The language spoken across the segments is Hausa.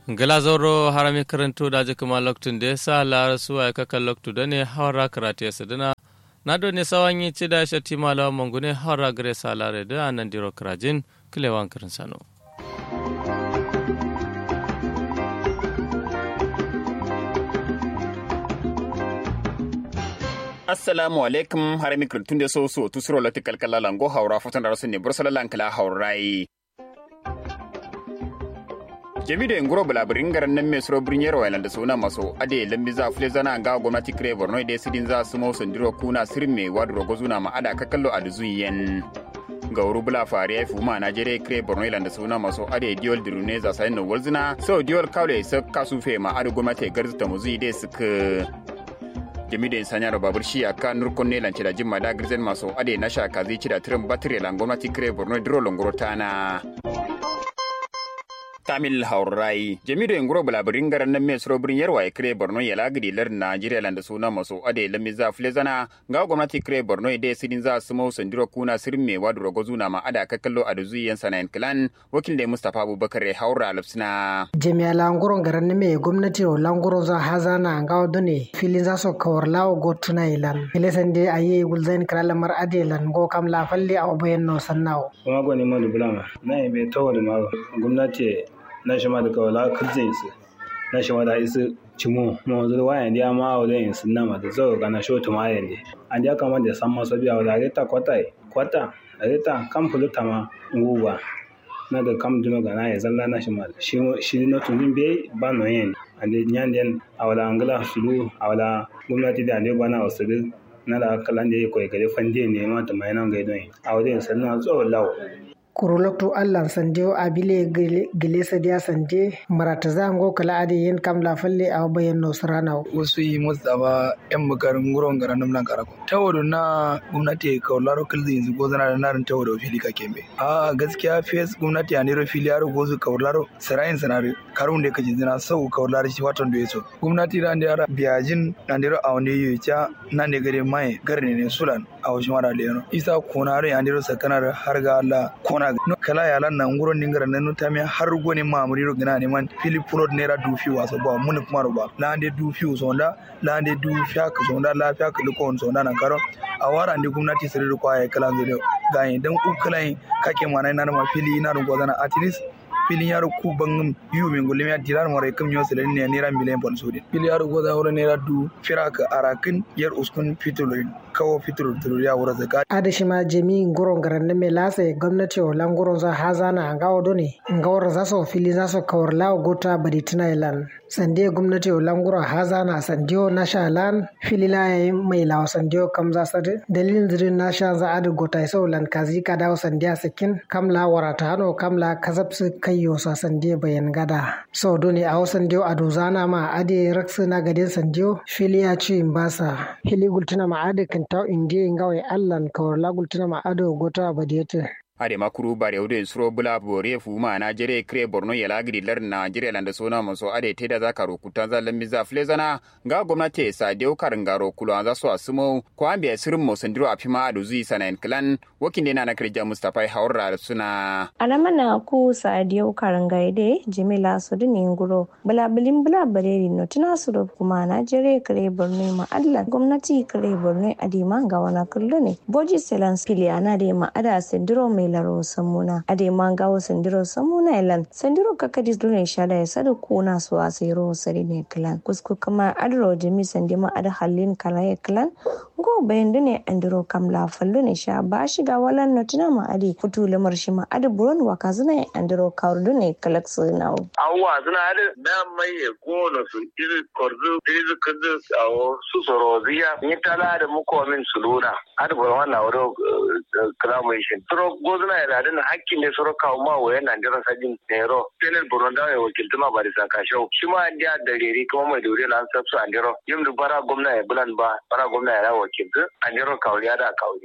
glazoro harami karanto da kuma loktun da sa lar suwa ka kan loktu da ne hawara karate sadana na do ne sawan yi ci da shati malawa mangune hawara gare sa lare da nan diro krajin kilewan karin sano assalamu alaikum har mi kultun de so so tu suro lati kalkala lango haura fotan da rasu ne bursala lankala haurai jami da nguro bulabirin garan nan mai suro birin yarwa da suna maso ade lambi za fule zana ga gwamnati kire borno da sidin za su mausan diro kuna sirin mai wadro gozuna ma ada ka kallo a duzuyen ga wuri bula fari ya fi ma najeriya kire borno da suna maso ade diol dirune za sayin na walzina sau diol kawle sa kasufe ma ade gwamnati garzita muzi dai suka jami da sanya da babur shi aka nurkon ne lance da jimma da girzen masu ade na shaka zai ci da tirin batire lan gwamnati kire borno diro longoro tana tamil haurai jami da ngoro bulabirin garan nan mai suro birin yarwa ya kire borno ya lagidi lar najeriya landa suna masu ade lami za flezana ga gwamnati kire borno ya sidin za su mau sandiro kuna sirin mai wadu rogo zuna ma ada ka kallo a da zuyen sanayin kilan wakil da mustapha abubakar ya haura lafsina jami'a languron garan nan mai gwamnati o languron za hazana ga wadu ne filin za su kawar lawo go tuna ilan filesan dai a yi gulzain kira lamar ade lan go kam la falle a obayen no sannawo kuma gwani ma dubulama na yi bai tawo da ma gwamnati na shi ma da kawala kirjin su na shi ma da isu cimo ma wanzu wa yandi ma wa da insu na ma da zo ga na shoto ma yandi an ja kama da san maso biya wa reta kwata kwata reta kam fuluta ma nguwa na da kam duno ga na ya zalla na shi ma shi shi no tun be ba no yen an da nyan den awala angala sulu awala gwamnati da ne bana wasu na da kalan da ya koyi gare fande ne ma ta mai nan ga idon a wajen sannan tsohon lawo kuruloktu allan sandiyo abile gile sadiya sande marata zango kala ade yen kam la falle a bayan no sarana wasu yi mustapha yan bukarin guron garan nan karako tawodo na gwamnati ka laro kilzi yanzu go zana da narin tawodo fili ka kembe a gaskiya fes gwamnati a nero fili yaro go su kawlaro sarayin sanare karun da kaje zina sau kawlaro shi watan da yaso gwamnati da ndara biyajin na ndero a wani yi cha nan ne gare mai garne ne sulan a wasu mara leno isa konaro ya ndero sakanar har ga Allah kona no kala ya lan nan nguron dingara nan nuta mi har goni ma muri ro gina ne man fili pulot nera dufi waso ba mun kuma ro ba la ande dufi sonda la ande dufi ka sonda la fiya ka liko sonda nan karo a wara ande gwamnati sirri ko ay kala zai ga dan ukulai kake mana na ma fili na ro gozana at least filin yaro ku bangum yu min gulim ya dirar mare kam yo selen ne nera miliyan pon sodi fili yaro goza wala nera du firaka arakin yar uskun fitulin kawo fitur tulur ya wura zaka adashi ma jemi nguron garan me lasa gwamnati o languron za hazana nga odo ne nga wara za so fili za so kawar lawo gota badi tuna ilan sande gwamnati o languro hazana sandiyo na sha lan fili la yayi mai lawo sandiyo kam za sade dalilin zirin na sha za adu gota so lan kazi ka dawo sandiya sakin kam la warata hano kam la kazapsu kayyo sa sandiyo bayan gada so doni a wasan diyo ado zana ma ade raksu na gadin sandiyo fili ya ci basa fili gultuna ma ade kan taw indiye ngawai allan kawar la gultuna ma ado gota badiyete ade makuru bare wude suro bula bore fu ma na jere kre borno ya lagri lar na jere landa sona maso ade teda za karo kuta za lambi za flezana ga gwamnati sa deu karangaro kulo za so asumo ko ambe sirin mo sandiro afima adu zui sana en clan wakin na na kirja mustafa haura suna alamana ku sa deu karangaide jimila su dini nguro bula bilin bula bareri no tuna su do kuma na jere kre borno ma allah gwamnati kre borno adima ga wana kullu ne boji selans filiana de ma ada sandiro mai laro samuna ade mangawo sandiro samuna ilan sandiro kakadi dune shada ya sada kuna su a sayro sari ne klan kusku kama adro jimi sandima ada halin kala ya klan go bayan dune andiro kam la fallo ne sha ba shiga walan notina ma ade futu lamar shi ma ade buron waka zuna andiro kawar dune kalak su nawo awwa zuna ade na mai ya gona su iri korzu iri kudu awo su soro ziya ni tala da muko min suluna ade buron wannan wado clamation gozuna ya ladin hakkin ne soro kawo ma wayan nan dira sajin nero tenel buron da ya wakilta ma bari saka shau shi ma an da reri kuma mai dore lan sabsu an diro yim du bara gwamna ya bulan ba bara gwamna ya wakilta an diro kawo ya da kawo sha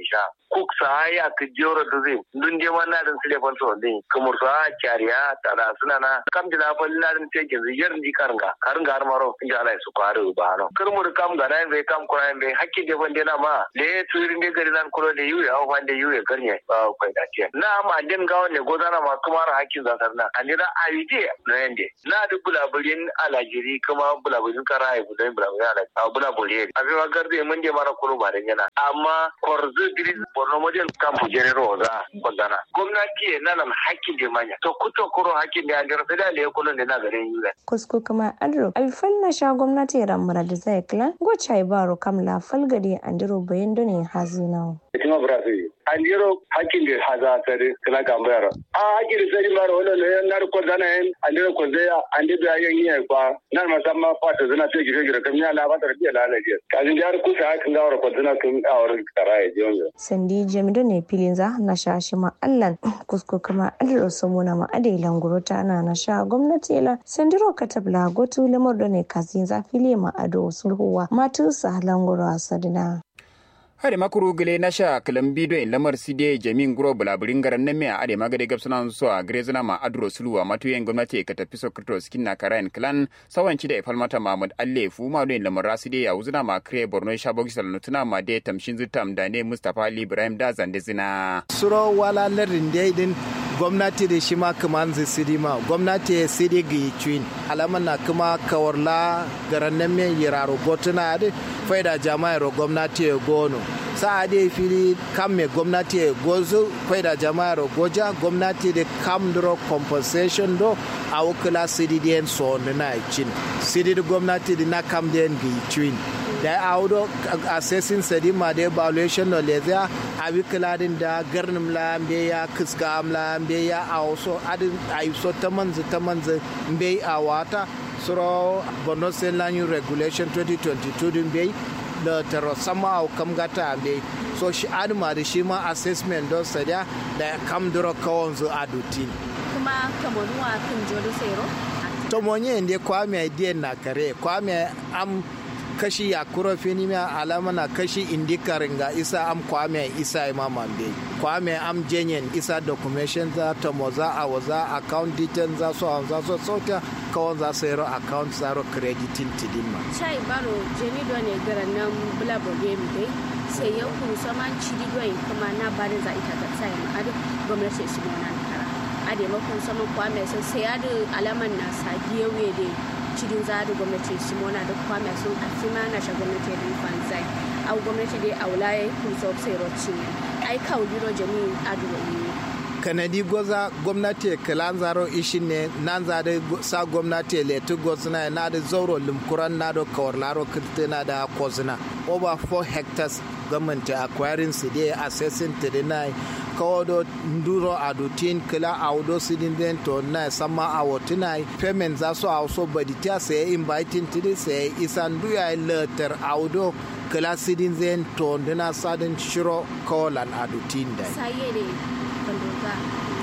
kuk sa ya ka joro da zai dun je man na din sile fal so din kumur sa kyariya tada suna na kam dina fal na din te ke ziyar di karanga karanga har maro inja Allah su kwaru ba no kurmur kam ga nan bai kam kuran bai hakki de bande na ma le turin de gari nan kulo de yuya o bande yuya garnya ba kai da ce na ma din ga wanne gozana ma kuma ra hakkin zakar na anira ayide no yende na da bulaburin alajiri kuma bulaburin kara ya budan bulaburin alajiri a bulaburin a bai magar da mun je mara kuro ba da yana amma korzo diri borno model kan fujere roza kwandana gwamnati na nan hakkin da manya to kuto kuro hakkin da ya gara sai da le kulun da na garin yuza kusko kuma adro alfal na sha gwamnati ramura da zai klan gocha baro kam la falgari andiro bayan done hazinawo Itima Brazil. Andiro hakkin da haza tare kala gambayar. A hakkin da sai mara wannan ne na ko dana en andiro ko zaya ande da yan yi kwa nan musamman fata zana ce gire gire kam ya la ba ta biya la laje. Kajin jar ku sa hakin gawar ko zana kun awar karaye jonga. sandi jamido ne filin za na sha shi ma allan kusko kuma adro somona ma ade languro ta na na sha gwamnati la sandiro katabla gotu lamar da ne kasin za fili ma ado sulhuwa matu sa languro asadina hade makuru gele na sha kalam bido in lamar side jamin guro bulaburin garan nan a ade magade gabsuna so a grezuna ma adro suluwa matuyen gwamnati ka tafi sokoto skin na karayan clan sawanci da ifalmata mahmud alle fu ma do in lamar raside ya uzuna ma kre borno shabogi salnutuna ma de tamshin zutam da ne mustapha ali ibrahim da zande zina suro wala larin daidin gwamnati da shi ma kaman zai sidi ma gwamnati ya sidi ga yi cuin alaman na kuma kawarla garan nan men yiraro gotuna da faida jama'ar gwamnati ya gono sa da fili kam me gwamnati ya gozo faida jama'ar goja gwamnati da kam duro compensation do a wukula sidi da so na cin sidi da gwamnati da na kam da ga yi cuin da audo assessing sedima da evaluation no lezia abi kiladin da garnim la mbe ya kiska am la mbe ya awso adin ayso tamanzi tamanzi mbe awata suro bono senlanyu regulation 2022 din mbe da taro sama au kam gata mbe so shi adma da shi ma assessment don sadia da kam duro kawon zu adutin kuma kamaruwa kan jodo sero to monye ndi kwame idea na kare kwame am kashi ya kuro fini mai alama na kashi indikarin ga isa am kwame isa imam ambe kwame am jenyen isa documentation za ta moza a waza account details za so za so sauta kawon za su yaro account zaro crediting tidin ma chai baro jeni do ne garan nan bula boge mi dai sai yau kun saman cidi do kuma na bari za ita ta sai ma adu gwamnati su mona kara ade ma kun saman kwame sai sai adu alaman na sadiye we dai cikin zadu gwamnati simona da kwame sun afima na sha gwamnati da fanzai au gwamnati dai aulaye kun so sai rocin ai kauliro jami aduwa ne kanadi goza gwamnati kalan zaro ishin ne nan za da sa gwamnati letu gozna na da zauro limkuran na da kawar laro kirtina da kozna over 4 hectares gwamnati acquiring su dai assessing to deny kawodo nduro adutin kila awdo sidin den to na sama awotina payment za so awso badita sai inviting tidi sai isan duya letter awdo kila sidin zen to ndina sadin shiro kawalan adutin dai saye ne kandoga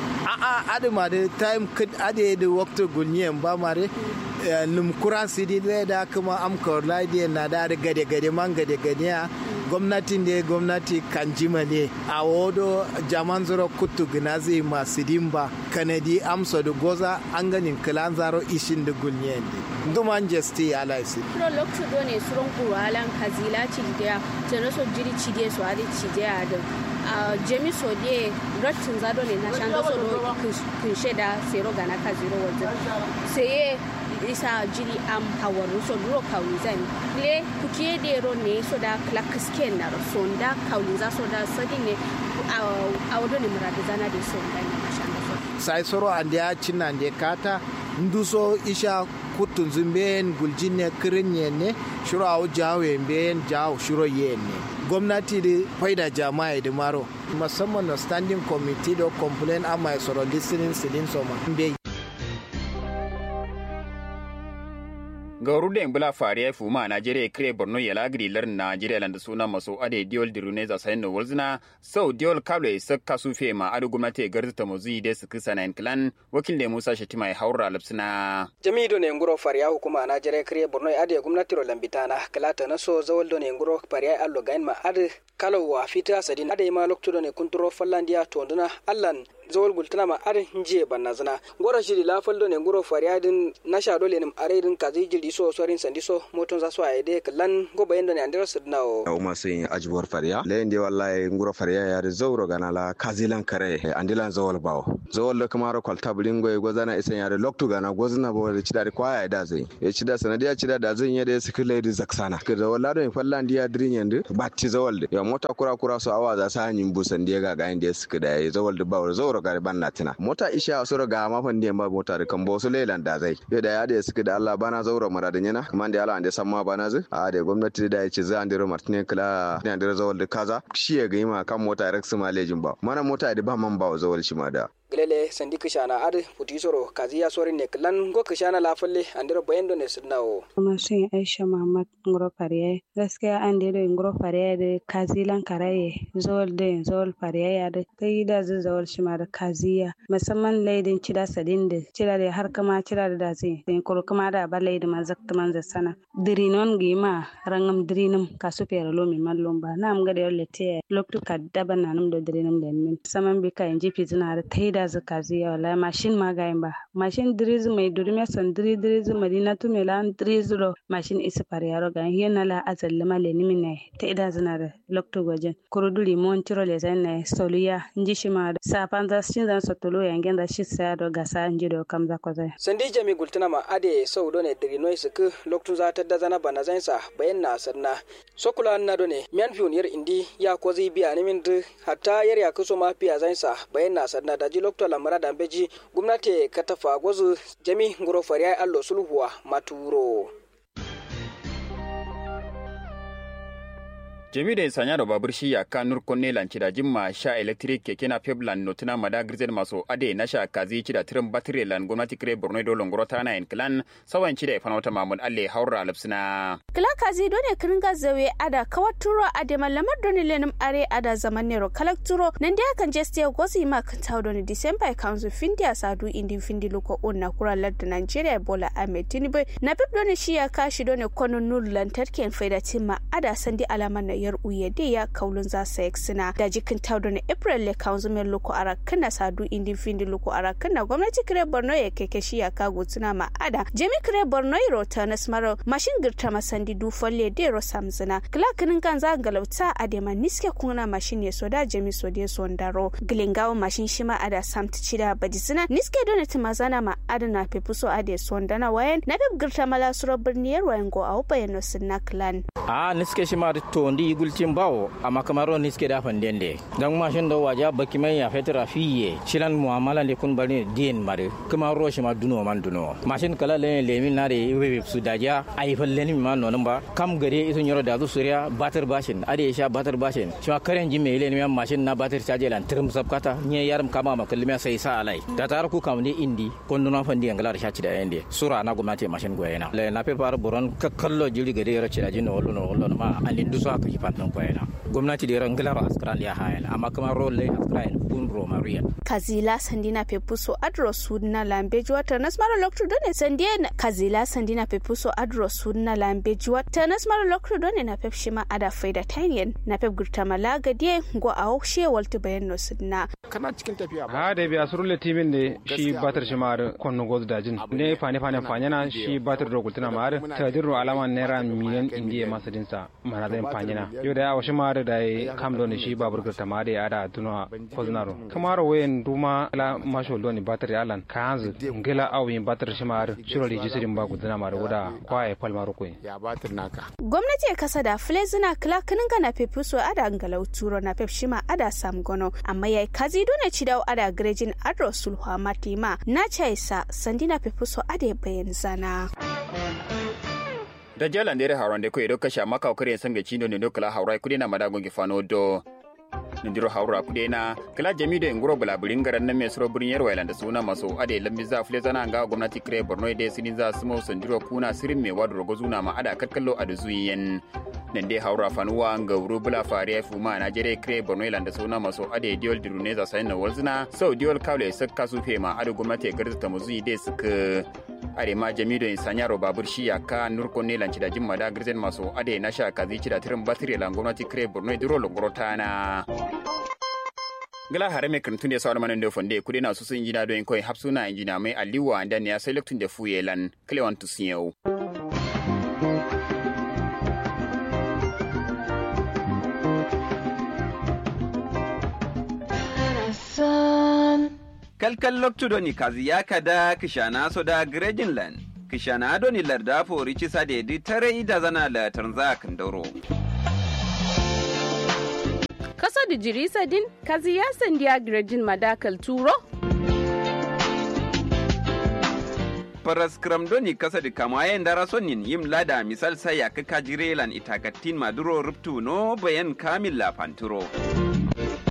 a'a adama da time kid ade da wakta gunyen ba mare limkuran sidi da kuma amkar ladiya na da gade gade man gade gade gwamnatin da gwamnati kan jima ne a wodo jaman zuro kutu ginazi masu dimba kanadi amsa da goza an ganin kilan zaro ishin da gunyen ne duman jesti alaisi pro lokto do ne suron kuwalan kazila cidiya tana so jiri cidiya so adi cidiya da jemi so de rotin zado ne na shan so do kunshe da sero gana kaziro wajen sai isa jiri am hawaru so duro kawli zan le kutie de ro ne so da klak sken na ro so da kawli za so da sadi ne a wado ne muradu zana de so da ne mashan so sai soro ande ya cinna ande kata nduso isha kutun zumben guljinne kirinye ne shiro awu jawe mben jawo shiro yenne gwamnati da faida jama'a da maro musamman na standing committee da complain amma ya soro listening sidin soma mbe ga rude bula fariya fuma Najeriya kire Borno ya lagri lar Najeriya landa suna maso ade diol dirune za sayin no walzina sau diol kable sak kasu fe ma adu gwamnati garzu ta mozi de su kisa na clan wakil da Musa Shatima ya haura lapsina jami'do ne nguro fariya hukuma Najeriya kire Borno ya ade gwamnati ro lambitana kalata na so zawal do ne nguro fariya allo gain ma ade kalo wa fita sadin ade ma lokto ne kunturo fallandiya tonduna allan zawol gultana ma ar nje banna zana gora shiri la faldo ne ngoro fariadin na sha dole nim aredin kazi jiri so sorin sandi so moton za so ayde kallan go bayendo ne andira sidna o uma sin ajbor faria lende wallahi ngoro faria ya de zawro gana la kazilan kare andilan zawol bawo zawol da kamaro kwalta bulingo go zana isen ya de loktu gana gozna bo de chida kwa ya da zai ya chida sanadiya chida da zai ya de sikile de zaksana ke zawol la do fallan dia drin yende batti zawol de ya mota kura kura so awa za sa nyin busan dia ga ga inde sikida ya zawol de bawo zawro gari ban na tina mota isha so ga ma fan ba mota da kan bosu lelan da zai yo da ya da suka da Allah bana zauro mara da yana kuma da Allah ande samma bana zu a da gwamnati da ya ce za andiro martine kala da andiro zawal da kaza shi ya ga ma kan mota rex malejin ba mana mota da ba man ba zawal shi ma da gilele sandi kishana ad putisoro kaziya sorin ne klan go kishana la falle andiro bayendo ne sidnawo kuma sun aisha muhammad ngoro fariye gaskiya an da da ngoro fariye da kazilan karaye zol da zol fariye ya da kai da zai zawal shi ma da kaziya musamman laidin cida sadin da cida da har kama cida da da zai da kuro kama da ba laidin man zakta man za sana dirinon gima rangam dirinum kasu fere lo mi mallon ba na am ga da yolle te loktu kadda ban nanum da dirinum da min saman bi ka inji fitina da taida da zaka ziya wala mashin magayin ba mashin diriz mai durme san diri diriz madina tu mai lan diriz lo mashin isa par yaro ga yana la azal ma le nimi ne ta ida zina da lokto gojen kuruduli mon tiro le zan ne soluya nji shi ma da safan da shin zan sotolo yangen da shi sa do gasa nji do kam za ko zai sandi jami gultuna ma ade sau do ne diri noi suku lokto za ta da zana bana zan sa bayan na sanna sokula na do ne mian fiun yar indi ya ko zai biya ni min hatta yar ya kuso ma fiya zan sa bayan na sanna da ji lokto lamara da beji gwamnati ka tafa gwazu jami ngoro fariya allo sulhuwa maturo jami da sanya da babur shi ya ka nur konne lanci da jimma sha electric keke na peblan notuna mada grizel maso ade na sha kazi ci da tirin batire lan gwamnati kire borno do longoro ta na clan sawan ci da ifana wata mamun alle haura alapsina kila kazi dole kiringa zawe ada kawaturo ade malamar doni lenim are ada zaman nero kalakturo nan da kan jeste gozi ma kan tawo doni december council findi sadu indi findi luko onna kura ladda nigeria bola ahmed tinubu na bib doni shi ya kashi doni kono nur lantarki faida timma ada sandi alaman na yar uye de ya kaulun za sa sina da jikin taudo na april le kanzu mai loko ara kana sadu indi findi loko ara kana gwamnati kire borno ya keke shi ya kago tuna ma ada jemi kire borno iro ta na smaro mashin girta masandi du folle de ro samzina klakinin kan za galauta ade ma niske kuna mashin ya soda jemi so de sondaro gilingawo mashin shima ada samti cida badizina niske dona timazana ma ada na pepuso ade sondana wayan na bib girta mala suro birniyar wayan go au bayano sinna clan a niske shima to ndi igulcin bawo amma kamaro niske da fandende dan mashin da waja baki mai ya fetira fiye shilan muamala le kun bari din mare kamaro shima duno man duno mashin kala le lemin na de webe su daja ai falle ni ma nonon ba kam gare isun yoro da zu suriya batar bashin ade sha batar bashin shima karen ji me le ni mashin na batar caje lan tirim sabkata nye yaram kama ma kalma sai sa alai da tar ku kam ne indi kon duno fandi ngala da shaci da yende sura na gwamnati mashin goyena le na pe par boron kakkallo jiri gare yoro ci da jinno wollo no wollo ma alin duso aka ki fannin koyena gwamnati da ran gilaro australia hayal amma kamar role australia kun roma riyan kazila sandina pepuso adro sudna lambeji wata nasmara lokto done sandie kazila sandina pepuso adro sudna lambeji wata nasmara lokto done na pep shima ada faida tanyen na pep gurta malaga die go a hokshe waltu bayan no sudna kana cikin tafiya ha da biya surule timin ne shi batar shi mar konno goz dajin ne fane fane fanyana shi batar do gultuna mar tadirro alama naira miliyan indiya masadinsa mana zai fanyana yau da yawa shi mar da kam do ne shi babur gurta mar da ada tuno koznaro kamar wayen duma la masho do ne batar alan kanzu ngela awi batar shi mar shiro rijisirin ba gultuna mar wuda kwaye palmaro ko ya batar naka gwamnati ya kasa da flezina klakinin ga na pepuso ada ngalau turo na pep shima ada sam gono amma yayi kazi dole ci dawo ada grejin adro sulhu matima na chaisa sandina pepuso ada bayan zana da jalan dere haron de ko edo kasha maka okare sanga chindo ne dokala haurai kudi na madagon gifano do nindiro haura kudena kala jami da nguro bulaburin garan nan mai suro burin yarwa da suna maso ade lambi za fule zana ga gwamnati kire borno da sinin za su mau sandiro kuna sirin mai wadu rogo zuna ma ada kakkallo a da zuyen nan dai haura fanuwa ga wuro bula fare fuma na jere kire borno da suna maso ade diol dirune za sayin na walzina sau diol kawle sakka su fe ma ade gwamnati garza ta muzu ide suka are ma jami da sanyaro babur shi ya ka nurko ne lanci da jimma da girzen maso ade na sha kazi ci da tirin batire lan gwamnati kire borno diro longorota na gala hare me kantun da sauran manan da fonde kudi na su sun jina don koi hapsuna injina mai aliwa da ne ya sai lektun da fuyelan klewan tusiyau kalkal loktudoni kazi ya kada kishana soda grejinland kishana adoni larda fori cisa da yadi tare ida zana la tanza kandoro Kasa da jirisa din kazi ya sandiya grejin madakal turo? Paras kramdoni kasa da kamayen dara sonin yim lada misal sai ya kaka jirelan itakatin maduro ruptu no bayan kamil la panturo.